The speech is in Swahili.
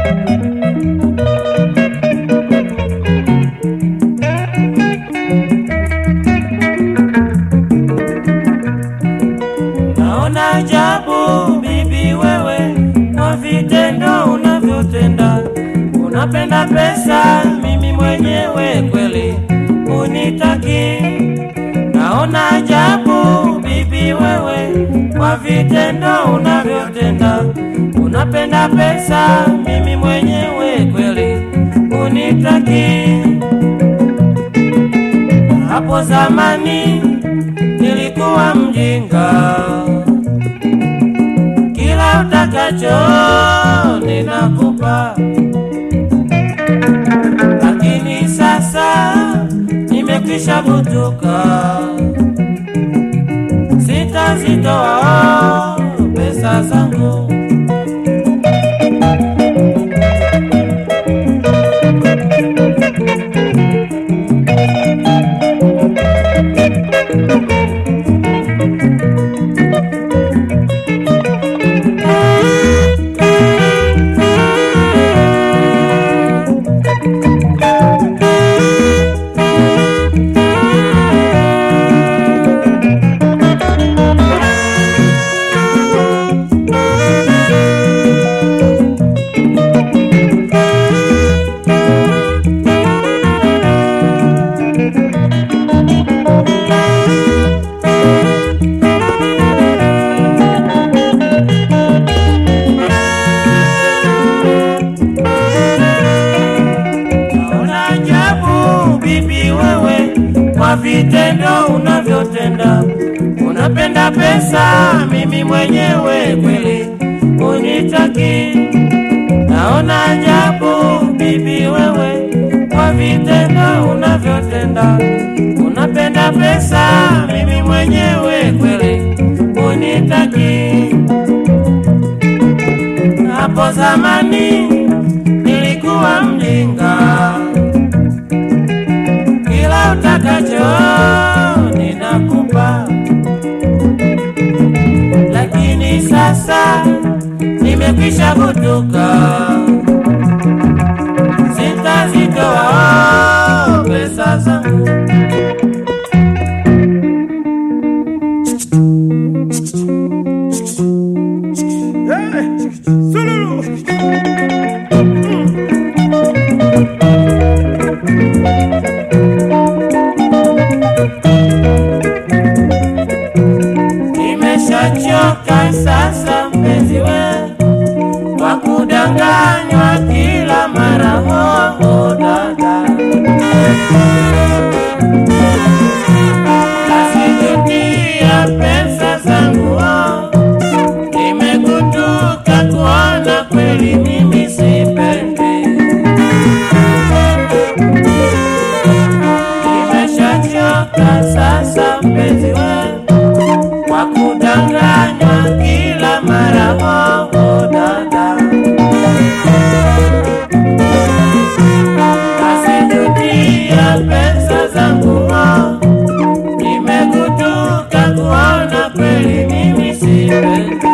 Naona ajabu bibi wewe, kwa vitendo unavyotenda. Unapenda pesa, mimi mwenyewe kweli unitaki. Naona ajabu bibi wewe, kwa vitendo unavyotenda. Unapenda pesa, mimi mwenyewe kweli unitaki. Hapo zamani nilikuwa mjinga, kila utakacho ninakupa, lakini sasa nimekwisha kutuka, sitazitoa pesa zangu. Naona ajabu bibi wewe, kwa vitendo unavyotenda. Unapenda pesa, mimi mwenyewe kweli unitaki. Naona ajabu bibi wewe, kwa vitendo unavyotenda. Unapenda pesa, mimi mwenyewe kweli unitaki. Hapo zamani nilikuwa mjinga, kila utakacho ninakupa, lakini sasa nimekwisha kutuka, sitazitoa pesa zangu. Nimeshachoka sasa mpenzi we, kwa kudanganywa kila mara hoho dada, nasijutia pesa zangu oh. Nimekutuka kuona kweli mimi sipendi, nimeshachoka sasa mpenzi we kwa kudanganywa kila mara hoho dada, nasijutia pesa zangu ho, nimekutuka kuona kweli mimi sipendi.